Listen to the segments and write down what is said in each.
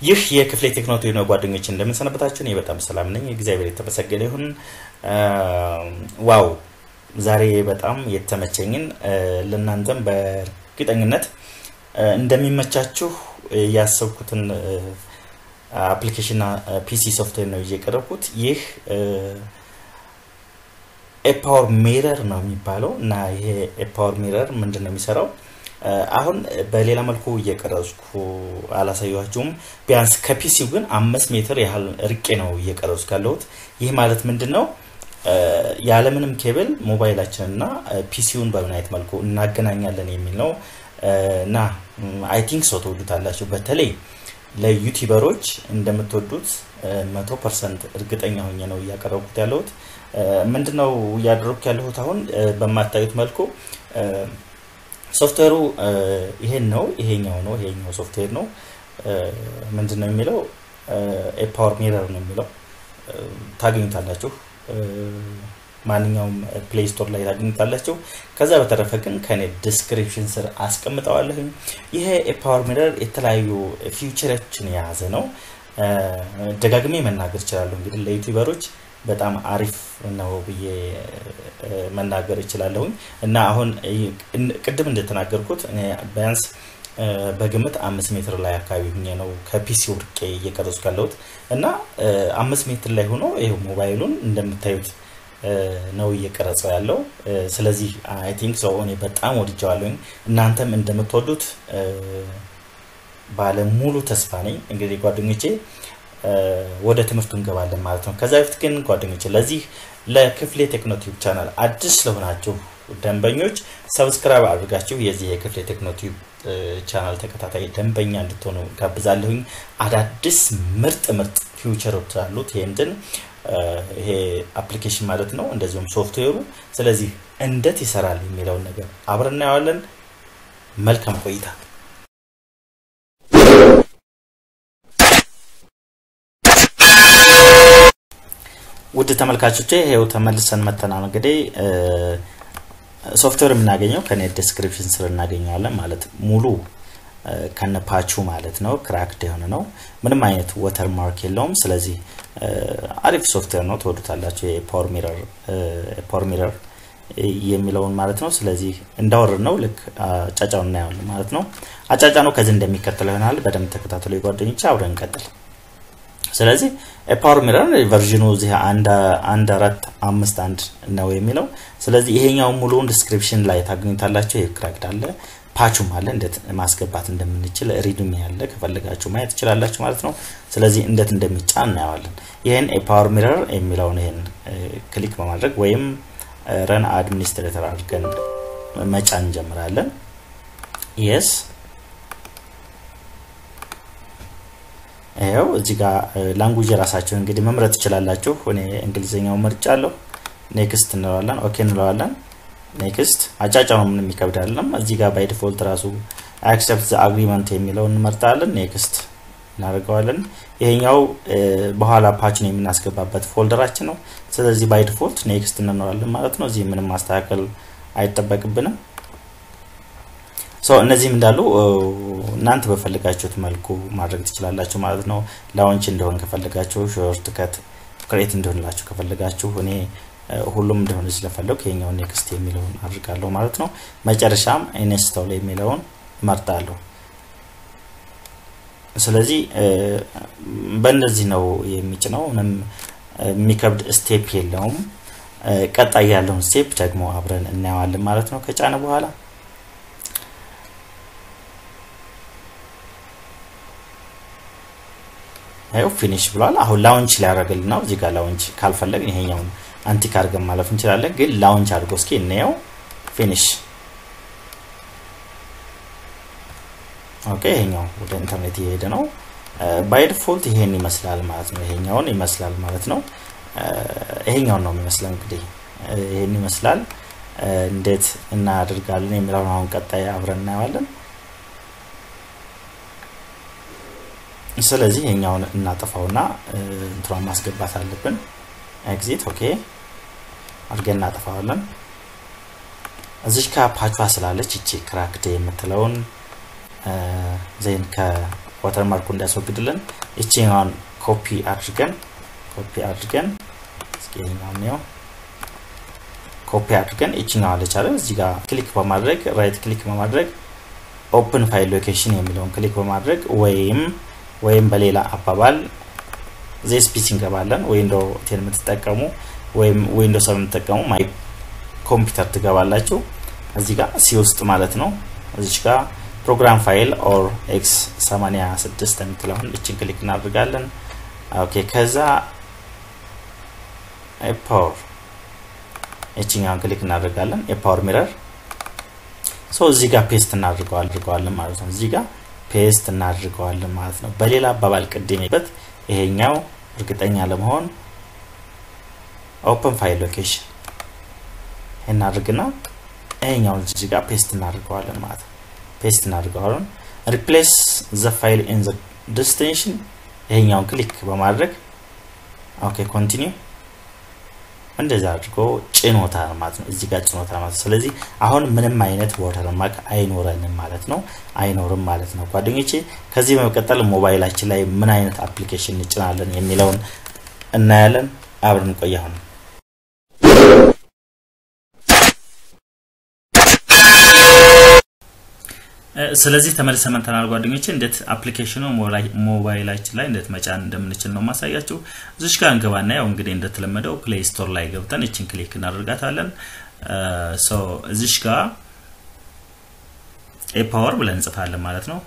ይህ የክፍሌ ቴክኖሎጂ ነው። ጓደኞች እንደምንሰነበታችሁ፣ እኔ በጣም ሰላም ነኝ። እግዚአብሔር የተመሰገነ ይሁን። ዋው ዛሬ በጣም የተመቸኝን ለእናንተም በእርግጠኝነት እንደሚመቻችሁ ያሰብኩትን አፕሊኬሽንና ፒሲ ሶፍትዌር ነው ይዤ የቀረብኩት። ይህ ኤፓወር ሚረር ነው የሚባለው እና ይሄ ኤፓወር ሚረር ምንድን ነው የሚሰራው? አሁን በሌላ መልኩ እየቀረጽኩ አላሳያችሁም። ቢያንስ ከፒሲው ግን አምስት ሜትር ያህል ርቄ ነው እየቀረጽኩ ያለሁት። ይህ ማለት ምንድን ነው? ያለምንም ኬብል ሞባይላችን እና ፒሲውን በምን አይነት መልኩ እናገናኛለን የሚል ነው እና አይ ቲንክ ሰው ትወዱታላችሁ። በተለይ ለዩቲዩበሮች እንደምትወዱት መቶ ፐርሰንት እርግጠኛ ሆኜ ነው እያቀረብኩት ያለሁት። ምንድነው እያደረግኩ ያለሁት አሁን በማታዩት መልኩ ሶፍትዌሩ ይሄን ነው፣ ይሄኛው ነው፣ ይሄኛው ሶፍትዌር ነው። ምንድን ነው የሚለው ኤፓወር ሚረር ነው የሚለው ታገኙታላችሁ። ማንኛውም ፕሌይ ስቶር ላይ ታገኙታላችሁ። ከዛ በተረፈ ግን ከኔ ዲስክሪፕሽን ስር አስቀምጠዋለሁኝ። ይሄ ኤፓወር ሚረር የተለያዩ ፊውቸሮችን የያዘ ነው። ደጋግሜ መናገር እችላለሁ። እንግዲህ ለዩቲዩበሮች በጣም አሪፍ ነው ብዬ መናገር እችላለሁኝ እና አሁን ቅድም እንደተናገርኩት ቢያንስ በግምት አምስት ሜትር ላይ አካባቢ ሁኜ ነው ከፒሲ ውድቄ እየቀረጹ ያለሁት እና አምስት ሜትር ላይ ሆኖ ይኸው ሞባይሉን እንደምታዩት ነው እየቀረጸው ያለው። ስለዚህ አይ ቲንክ ሰው እኔ በጣም ወድጀዋለሁኝ። እናንተም እንደምትወዱት ባለ ሙሉ ተስፋ ነኝ። እንግዲህ ጓደኞቼ ወደ ትምህርቱ እንገባለን ማለት ነው። ከዛ በፊት ግን ጓደኞቼ ለዚህ ለክፍሌ ቴክኖቲዩብ ቻናል አዲስ ስለሆናችሁ ደንበኞች ሰብስክራይብ አድርጋችሁ የዚህ የክፍሌ ቴክኖቲዩብ ቻናል ተከታታይ ደንበኛ እንድትሆኑ ጋብዛለሁኝ። አዳዲስ ምርጥ ምርጥ ፊውቸሮች አሉት ይህንትን ይሄ አፕሊኬሽን ማለት ነው፣ እንደዚሁም ሶፍትዌሩ። ስለዚህ እንዴት ይሰራል የሚለውን ነገር አብረን እናየዋለን። መልካም ቆይታ። ውድ ተመልካቾቼ ይሄው ተመልሰን መተናል። እንግዲህ ሶፍትዌር የምናገኘው ከኔ ዲስክሪፕሽን ስር እናገኘዋለን ማለት ሙሉ ከነ ፓቹ ማለት ነው። ክራክድ የሆነ ነው። ምንም አይነት ወተር ማርክ የለውም። ስለዚህ አሪፍ ሶፍትዌር ነው፣ ትወዱታላችሁ። የፓወር ሚረር ፓወር ሚረር የሚለውን ማለት ነው። ስለዚህ እንዳወርድ ነው ልክ አጫጫውን እናየዋለን ማለት ነው። አጫጫ ነው ከዚህ እንደሚከተለው ይሆናል። በደንብ ተከታተሉ የጓደኞች፣ አብረን እንቀጥል። ስለዚህ ፓወር ሚረር ቨርዥኑ እዚህ አንድ አራት አምስት አንድ ነው የሚለው። ስለዚህ ይሄኛው ሙሉውን ዲስክሪፕሽን ላይ ታገኙታላችሁ። ይህ ክራክድ አለ ፓቹም አለ እንዴት ማስገባት እንደምንችል ሪድሚ ያለ ከፈለጋችሁ ማየት ትችላላችሁ ማለት ነው። ስለዚህ እንዴት እንደሚጫን እናየዋለን። ይህን የፓወር ሚረር የሚለውን ይህን ክሊክ በማድረግ ወይም ረን አድሚኒስትሬተር አድርገን መጫን እንጀምራለን። የስ ይኸው እዚህ ጋር ላንጉጅ የራሳችሁን እንግዲህ መምረጥ ትችላላችሁ። እኔ እንግሊዝኛው መርጫ አለሁ። ኔክስት እንለዋለን፣ ኦኬ እንለዋለን። ኔክስት አጫጫው ነው፣ ምንም ይከብድ አይደለም። እዚህ ጋር ባይ ዲፎልት ራሱ አክሰፕት ዘ አግሪመንት የሚለውን እንመርጣለን። ኔክስት እናደርገዋለን። ይሄኛው በኋላ ፓችን የምናስገባበት ፎልደራችን ነው። ስለዚህ ባይ ዲፎልት ኔክስት እንለዋለን ማለት ነው። እዚህ ምንም ማስተካከል አይጠበቅብንም። እነዚህም እንዳሉ እናንተ በፈለጋችሁት መልኩ ማድረግ ትችላላችሁ ማለት ነው። ላውንች እንደሆን ከፈለጋችሁ ሾርት ከት ክሬት እንደሆንላችሁ ከፈለጋችሁ እኔ ሁሉም እንደሆነ ስለፈለጉ ይሄኛውን ኔክስት የሚለውን አድርጋለሁ ማለት ነው። መጨረሻም ኢንስቶል የሚለውን መርጣለሁ። ስለዚህ በእንደዚህ ነው የሚጭነው። ምንም የሚከብድ ስቴፕ የለውም። ቀጣይ ያለውን ስቴፕ ደግሞ አብረን እናየዋለን ማለት ነው ከጫነ በኋላ ይኸው ፊኒሽ ብሏል። አሁን ላውንች ሊያደርግልን ነው። እዚህ ጋር ላውንች ካልፈለግን ይሄኛውን አንቲክ አድርገን ማለፍ እንችላለን። ግን ላውንች አድርጎ እስኪ እንየው። ፊኒሽ ኦኬ። ይሄኛው ወደ ኢንተርኔት እየሄደ ነው። ባይ ዲፎልት ይሄን ይመስላል ማለት ነው። ይሄኛውን ይመስላል ማለት ነው። ይሄኛውን ነው የሚመስለው እንግዲህ ይሄን ይመስላል። እንዴት እናደርጋለን የሚለውን አሁን ቀጣይ አብረን እናየዋለን። ስለዚህ ይሄኛውን እናጠፋውና እንትሯን ማስገባት አለብን። ኤግዚት ኦኬ አድርገን እናጠፋዋለን። እዚች ከፓቿ ስላለች እቺ ክራክድ የምትለውን ዜን ዋተርማርኩ እንዲያስወግድልን ይችኛዋን ኮፒ አድርገን ኮፒ አድርገን እስኪኛው ኮፒ አድርገን ይችኛዋ ለቻለ እዚህ ጋር ክሊክ በማድረግ ራይት ክሊክ በማድረግ ኦፕን ፋይል ሎኬሽን የሚለውን ክሊክ በማድረግ ወይም ወይም በሌላ አባባል ዜስፒሲ እንገባለን ዊንዶ ቴን የምትጠቀሙ ወይም ዊንዶ ሰብ የምትጠቀሙ ማይ ኮምፒውተር ትገባላችሁ እዚህ ጋር ሲ ውስጥ ማለት ነው እዚች ጋር ፕሮግራም ፋይል ኦር ኤክስ 86 የምትለውን እችን ክሊክ እናድርጋለን ኦኬ ከዛ ፓወር እችኛውን ክሊክ እናደርጋለን የፓወር ሚረር ሶ እዚህ ጋር ፔስት እናድርገዋለን ማለት ነው እዚህ ጋር ፔስት እናድርገዋለን ማለት ነው በሌላ አባባል ቅድሜበት ይሄኛው እርግጠኛ ለመሆን ኦፕን ፋይል ሎኬሽን እናድርግና ይሄኛውን እዚህ ጋር ፔስት እናድርገዋለን ማለት ነው ፔስት እናድርገዋለን ሪፕሌስ ዘ ፋይል ኢን ዘ ዴስቲኔሽን ይሄኛውን ክሊክ በማድረግ ኦኬ ኮንቲኒው እንደዛ አድርጎ ጭኖታል ማለት ነው እዚህ ጋር ጭኖታል ማለት ነው ስለዚህ አሁን ምንም አይነት ዋተርማርክ አይኖረንም ማለት ነው አይኖርም ማለት ነው ጓደኞቼ ከዚህ በመቀጠል ሞባይላችን ላይ ምን አይነት አፕሊኬሽን እንጭናለን የሚለውን እናያለን አብረን ቆይ አሁን ስለዚህ ተመልሰ መንተናል ጓደኞቼ እንዴት አፕሊኬሽኑ ሞባይላችን ላይ እንዴት መጫን እንደምንችል ነው ማሳያችሁ እዚሽ ጋር እንገባና ያው እንግዲህ እንደተለመደው ፕሌይ ስቶር ላይ ገብተን እችን ክሊክ እናደርጋታለን ሶ እዚሽ ጋር ኤፓወር ብለን እንጽፋለን ማለት ነው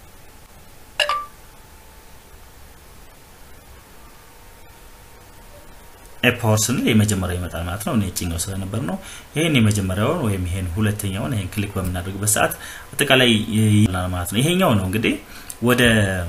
ኤፓወር ስንል የመጀመሪያው ይመጣል ማለት ነው። እኔ ጭኛው ስለነበር ነው። ይሄን የመጀመሪያውን ወይም ይሄን ሁለተኛውን ይሄን ክሊክ በምናደርግበት ሰዓት አጠቃላይ ይላል ማለት ነው። ይሄኛው ነው እንግዲህ ወደ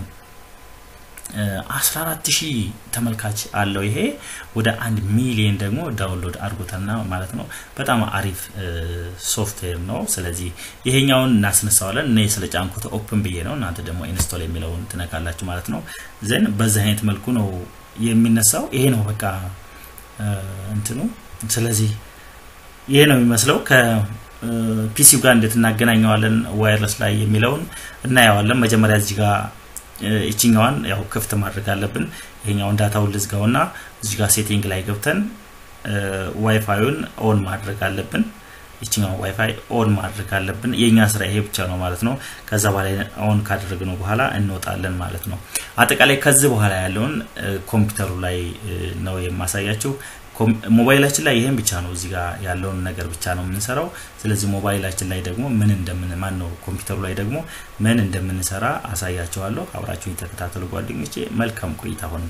14 ሺህ ተመልካች አለው። ይሄ ወደ አንድ ሚሊየን ደግሞ ዳውንሎድ አድርጎታልና ማለት ነው። በጣም አሪፍ ሶፍትዌር ነው። ስለዚህ ይሄኛውን እናስነሳዋለን። እኔ ስለ ጫንኩት ኦፕን ብዬ ነው። እናንተ ደግሞ ኢንስቶል የሚለውን ትነካላችሁ ማለት ነው። ዘን በዚህ አይነት መልኩ ነው የሚነሳው። ይሄ ነው በቃ እንትኑ ስለዚህ ይሄ ነው የሚመስለው ከፒሲው ጋር እንዴት እናገናኘዋለን ዋይርለስ ላይ የሚለውን እናየዋለን መጀመሪያ እዚህ ጋር ይችኛዋን ያው ክፍት ማድረግ አለብን ይሄኛውን ዳታውን ልዝጋውና እዚህ ጋር ሴቲንግ ላይ ገብተን ዋይፋዩን ኦን ማድረግ አለብን ይችኛው ዋይፋይ ኦን ማድረግ አለብን የኛ ስራ ይሄ ብቻ ነው ማለት ነው ከዛ በላይ ኦን ካደረግነው በኋላ እንወጣለን ማለት ነው አጠቃላይ ከዚህ በኋላ ያለውን ኮምፒውተሩ ላይ ነው የማሳያቸው ሞባይላችን ላይ ይሄን ብቻ ነው እዚህ ጋር ያለውን ነገር ብቻ ነው የምንሰራው ስለዚህ ሞባይላችን ላይ ደግሞ ምን እንደምን ማን ነው ኮምፒውተሩ ላይ ደግሞ ምን እንደምንሰራ አሳያቸዋለሁ አብራችሁን የተከታተሉ ጓደኞቼ መልካም ቆይታ ሆነ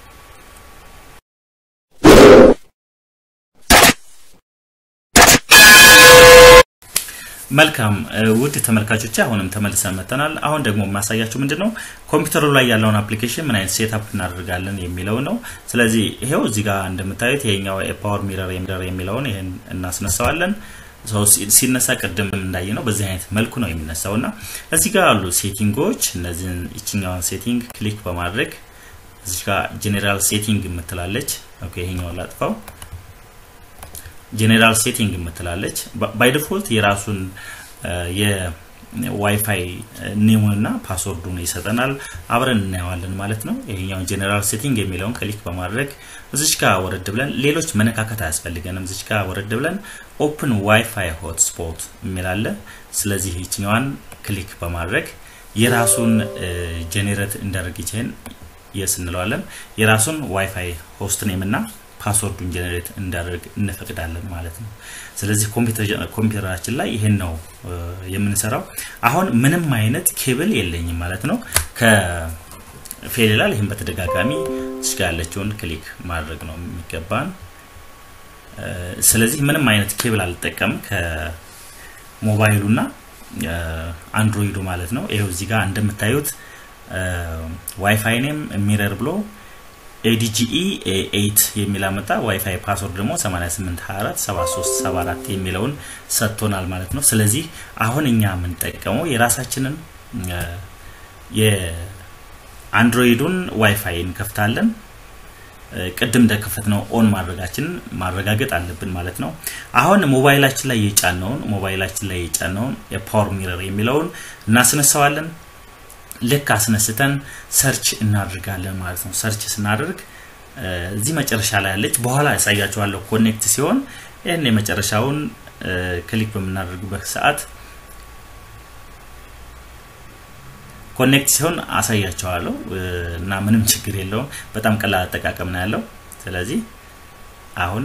መልካም ውድ ተመልካቾች አሁንም ተመልሰን መጥተናል አሁን ደግሞ የማሳያችሁ ምንድን ነው ኮምፒውተሩ ላይ ያለውን አፕሊኬሽን ምን አይነት ሴትአፕ እናደርጋለን የሚለው ነው ስለዚህ ይሄው እዚህ ጋር እንደምታዩት ይሄኛው የፓወር ሚረር የሚለውን ይሄን እናስነሳዋለን ሲነሳ ቅድም እንዳየ ነው በዚህ አይነት መልኩ ነው የሚነሳው እና እዚህ ጋር ያሉ ሴቲንጎች እነዚህን ይችኛዋን ሴቲንግ ክሊክ በማድረግ እዚህ ጋር ጄኔራል ሴቲንግ የምትላለች ይሄኛውን ላጥፋው ጄኔራል ሴቲንግ የምትላለች ባይ ዲፎልት የራሱን የዋይፋይ ኔሙን እና ፓስወርዱን ይሰጠናል አብረን እናየዋለን ማለት ነው ይሄኛውን ጄኔራል ሴቲንግ የሚለውን ክሊክ በማድረግ እዚች ጋር ወረድ ብለን ሌሎች መነካከት አያስፈልገንም እዚች ጋር ወረድ ብለን ኦፕን ዋይፋይ ሆትስፖት የሚላለ ስለዚህ ይችኛዋን ክሊክ በማድረግ የራሱን ጄኔሬት እንዳደርግ ይችህን የስ እንለዋለን የራሱን ዋይፋይ ሆስት ኔም እና ፓስወርዱን ጀነሬት እንዳደርግ እንፈቅዳለን ማለት ነው ስለዚህ ኮምፒውተራችን ላይ ይሄን ነው የምንሰራው አሁን ምንም አይነት ኬብል የለኝም ማለት ነው ከፌል ይላል ይህም በተደጋጋሚ እስጋ ያለችውን ክሊክ ማድረግ ነው የሚገባን ስለዚህ ምንም አይነት ኬብል አልጠቀም ከሞባይሉና አንድሮይዱ ማለት ነው ይኸው እዚህ ጋር እንደምታዩት ዋይፋይ ኔም ሚረር ብሎ ኤዲጂኢ ኤት የሚል አመጣ ዋይፋይ ፓስወርድ ደግሞ 88247374 የሚለውን ሰጥቶናል ማለት ነው ስለዚህ አሁን እኛ የምንጠቀመው የራሳችንን የአንድሮይዱን ዋይፋይ እንከፍታለን ቅድም እንደከፈት ነው ኦን ማድረጋችንን ማረጋገጥ አለብን ማለት ነው አሁን ሞባይላችን ላይ የጫነውን ሞባይላችን ላይ የጫነውን የፓወር ሚረር የሚለውን እናስነሳዋለን ልክ አስነስተን ሰርች እናድርጋለን ማለት ነው። ሰርች ስናደርግ እዚህ መጨረሻ ላይ ያለች በኋላ ያሳያችኋለሁ። ኮኔክት ሲሆን ይህን የመጨረሻውን ክሊክ በምናደርግበት ሰዓት ኮኔክት ሲሆን አሳያቸዋለሁ እና ምንም ችግር የለውም። በጣም ቀላል አጠቃቀም ነው ያለው። ስለዚህ አሁን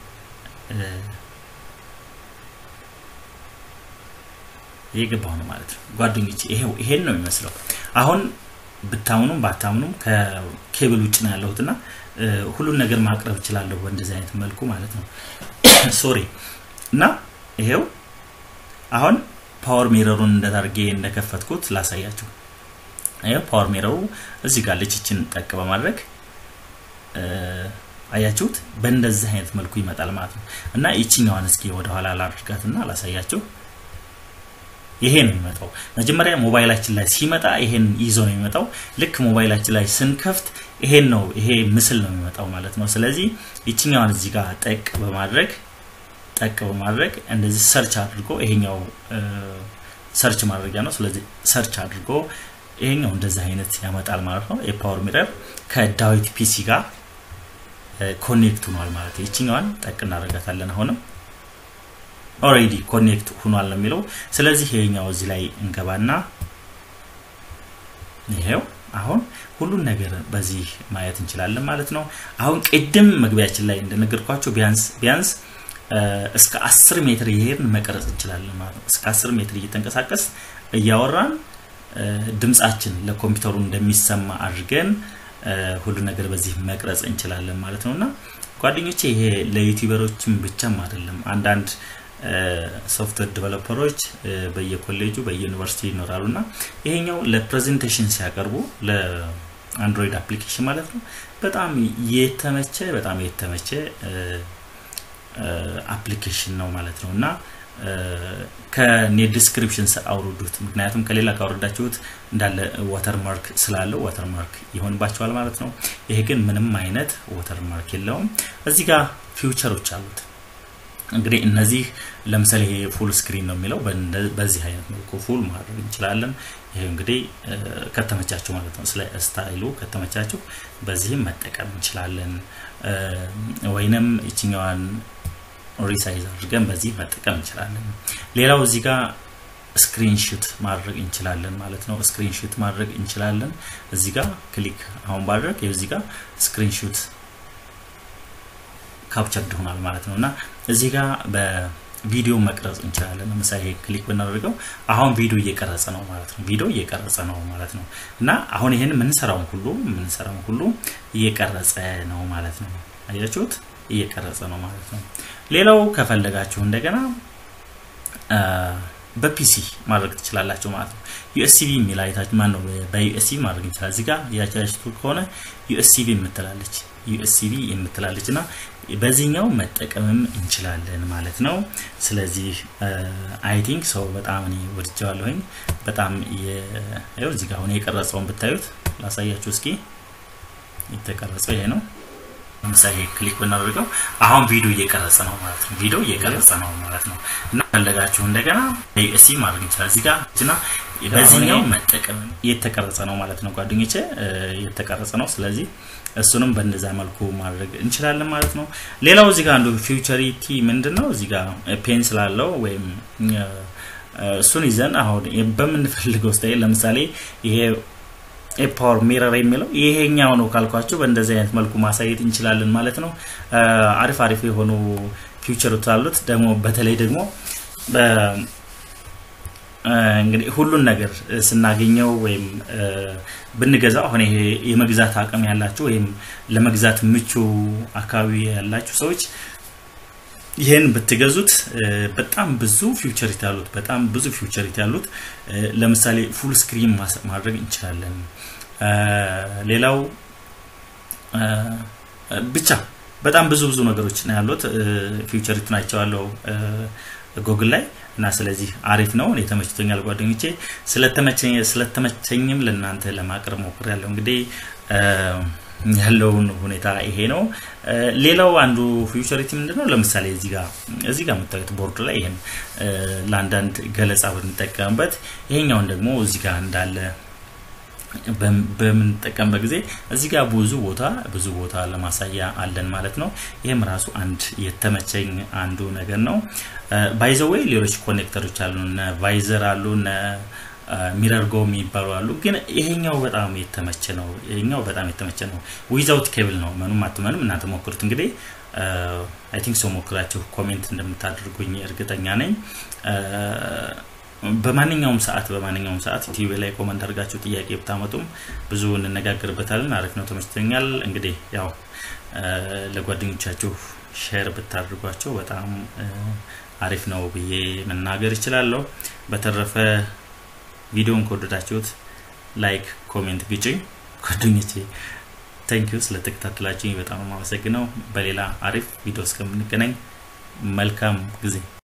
እየገባሁ ነው ማለት ነው ጓደኞች። ይሄው ይሄን ነው የሚመስለው። አሁን ብታምኑም ባታምኑም ከኬብል ውጭ ነው ያለሁት እና ሁሉን ነገር ማቅረብ እችላለሁ በእንደዚህ አይነት መልኩ ማለት ነው። ሶሪ እና ይሄው አሁን ፓወር ሚረሩን እንደታርጌ እንደከፈትኩት ላሳያችሁ። ይሄው ፓወር ሚረሩ እዚህ ጋር ልችችን ጠቅ በማድረግ አያችሁት፣ በእንደዚህ አይነት መልኩ ይመጣል ማለት ነው እና ይችኛዋን እስኪ ወደኋላ ላድርጋትና ላሳያችሁ። ይሄ ነው የሚመጣው። መጀመሪያ ሞባይላችን ላይ ሲመጣ ይሄን ይዞ ነው የሚመጣው። ልክ ሞባይላችን ላይ ስንከፍት ይሄን ነው ይሄ ምስል ነው የሚመጣው ማለት ነው። ስለዚህ ይችኛዋን እዚህ ጋር ጠቅ በማድረግ ጠቅ በማድረግ እንደዚህ ሰርች አድርጎ ይሄኛው ሰርች ማድረጊያ ነው። ስለዚህ ሰርች አድርጎ ይሄኛው እንደዚህ አይነት ያመጣል ማለት ነው። የፓወር ሚረር ከዳዊት ፒሲ ጋር ኮኔክት ሆኗል ማለት ነው። ይችኛዋን ጠቅ እናደርጋታለን አሁንም ኦሬዲ ኮኔክት ሆኗል ነው የሚለው። ስለዚህ ይሄኛው እዚህ ላይ እንገባና ይሄው አሁን ሁሉን ነገር በዚህ ማየት እንችላለን ማለት ነው። አሁን ቅድም መግቢያችን ላይ እንደነገርኳቸው ቢያንስ ቢያንስ እስከ አስር ሜትር እየሄድን መቀረጽ እንችላለን ማለት ነው። እስከ አስር ሜትር እየተንቀሳቀስ እያወራን ድምጻችን ለኮምፒውተሩ እንደሚሰማ አድርገን ሁሉ ነገር በዚህ መቅረጽ እንችላለን ማለት ነው እና ጓደኞቼ ይሄ ለዩቲዩበሮችም ብቻም አይደለም አንዳንድ ሶፍትዌር ዲቨሎፐሮች በየኮሌጁ በየዩኒቨርሲቲ ይኖራሉ እና ይሄኛው ለፕሬዘንቴሽን ሲያቀርቡ ለአንድሮይድ አፕሊኬሽን ማለት ነው በጣም የተመቸ በጣም የተመቸ አፕሊኬሽን ነው ማለት ነው እና ከኔ ዲስክሪፕሽን አውርዱት። ምክንያቱም ከሌላ ካወረዳችሁት እንዳለ ዋተርማርክ ስላለው ዋተርማርክ ይሆንባቸዋል ማለት ነው። ይሄ ግን ምንም አይነት ዋተርማርክ የለውም። እዚህ ጋር ፊውቸሮች አሉት። እንግዲህ እነዚህ ለምሳሌ ይሄ ፉል ስክሪን ነው የሚለው በዚህ አይነት መልኩ ፉል ማድረግ እንችላለን። ይሄ እንግዲህ ከተመቻችሁ ማለት ነው። ስለ ስታይሉ ከተመቻችሁ በዚህም መጠቀም እንችላለን። ወይንም ይችኛዋን ሪሳይዝ አድርገን በዚህ መጠቀም እንችላለን። ሌላው እዚህ ጋር ስክሪንሹት ማድረግ እንችላለን ማለት ነው። ስክሪንሹት ማድረግ እንችላለን። እዚህ ጋር ክሊክ አሁን ባድረግ እዚህ ጋር ስክሪንሹት ካፕቸርድ ሆኗል ማለት ነው እና እዚህ ጋር በቪዲዮ መቅረጽ እንችላለን። ለምሳሌ ክሊክ ብናደርገው አሁን ቪዲዮ እየቀረጸ ነው ማለት ነው። ቪዲዮ እየቀረጸ ነው ማለት ነው እና አሁን ይሄን የምንሰራውን ሁሉ የምንሰራውን ሁሉ እየቀረጸ ነው ማለት ነው። አያችሁት? እየቀረጸ ነው ማለት ነው። ሌላው ከፈለጋችሁ እንደገና በፒሲ ማድረግ ትችላላችሁ ማለት ነው። ዩኤስሲቪ የሚል አይታችሁ ማን ነው በዩኤስሲቪ ማድረግ ይችላል። እዚህ ጋር ያቻችሁ ከሆነ ዩኤስሲቪ የምትላለች ዩኤስሲቪ የምትላለች እና በዚህኛው መጠቀምም እንችላለን ማለት ነው። ስለዚህ አይ ቲንክ ሰው በጣም እኔ ወድጀዋለሁኝ። በጣም ይኸው እዚህ ጋር አሁን የቀረጸውን ብታዩት ላሳያችሁ እስኪ። የተቀረጸው ይሄ ነው። ለምሳሌ ክሊክ ብናደርገው አሁን ቪዲዮ እየቀረጸ ነው ማለት ነው። ቪዲዮ እየቀረጸ ነው ማለት ነው እና ፈለጋችሁ እንደገና ዩኤስሲ ማድረግ ይችላል እዚህ ጋር እና በዚህኛው መጠቀም የተቀረጸ ነው ማለት ነው ጓደኞቼ፣ የተቀረጸ ነው። ስለዚህ እሱንም በእንደዛ መልኩ ማድረግ እንችላለን ማለት ነው። ሌላው እዚህ ጋር አንዱ ፊውቸሪቲ ምንድን ነው? እዚህ ጋር ፔን ስላለው ወይም እሱን ይዘን አሁን በምንፈልገው ስታይል ለምሳሌ ይሄ ፓወር ሚረር የሚለው ይሄኛው ነው ካልኳቸው በእንደዚህ አይነት መልኩ ማሳየት እንችላለን ማለት ነው። አሪፍ አሪፍ የሆኑ ፊውቸሮች አሉት። ደግሞ በተለይ ደግሞ እንግዲህ ሁሉን ነገር ስናገኘው ወይም ብንገዛው አሁን ይሄ የመግዛት አቅም ያላችሁ ወይም ለመግዛት ምቹ አካባቢ ያላችሁ ሰዎች ይህን ብትገዙት በጣም ብዙ ፊውቸሪቲ ያሉት በጣም ብዙ ፊውቸሪቲ ያሉት ለምሳሌ ፉል ስክሪን ማድረግ እንችላለን። ሌላው ብቻ በጣም ብዙ ብዙ ነገሮች ነው ያሉት። ፊውቸሪቲ ናቸዋለው ጎግል ላይ እና ስለዚህ አሪፍ ነው። እኔ ተመችቶኛል ጓደኞቼ። ስለተመቸኝም ለእናንተ ለማቅረብ ሞክሬያለሁ። እንግዲህ ያለውን ሁኔታ ይሄ ነው። ሌላው አንዱ ፊውቸሪቲ ምንድነው? ለምሳሌ እዚህ ጋር እዚህ ጋር የምታዩት ቦርድ ላይ ይሄን ለአንዳንድ ገለጻ ብንጠቀምበት፣ ይሄኛውን ደግሞ እዚህ ጋር እንዳለ በምንጠቀምበት ጊዜ እዚህ ጋር ብዙ ቦታ ብዙ ቦታ ለማሳያ አለን ማለት ነው። ይህም ራሱ አንድ የተመቸኝ አንዱ ነገር ነው። ባይዘወይ ሌሎች ኮኔክተሮች አሉ፣ እነ ቫይዘር አሉ፣ እነ ሚረር ጎ የሚባሉ አሉ። ግን ይሄኛው በጣም የተመቸ ነው። ይሄኛው በጣም የተመቸ ነው። ዊዛውት ኬብል ነው። ምኑም አትመኑም። እናንተ ሞክሩት እንግዲህ አይ ቲንክ ሰው ሞክራችሁ ኮሜንት እንደምታደርጉኝ እርግጠኛ ነኝ። በማንኛውም ሰዓት በማንኛውም ሰዓት ቲቪ ላይ ኮመንት አድርጋችሁ ጥያቄ ብታመጡም ብዙ እንነጋገርበታለን። አሪፍ ነው፣ ተመችቶኛል። እንግዲህ ያው ለጓደኞቻችሁ ሼር ብታደርጓቸው በጣም አሪፍ ነው ብዬ መናገር እችላለሁ። በተረፈ ቪዲዮን ከወደዳችሁት ላይክ፣ ኮሜንት ግጭኝ ጓደኞቼ። ታንኪዩ ስለተከታተላችሁኝ በጣም አመሰግነው። በሌላ አሪፍ ቪዲዮ እስከምንገናኝ መልካም ጊዜ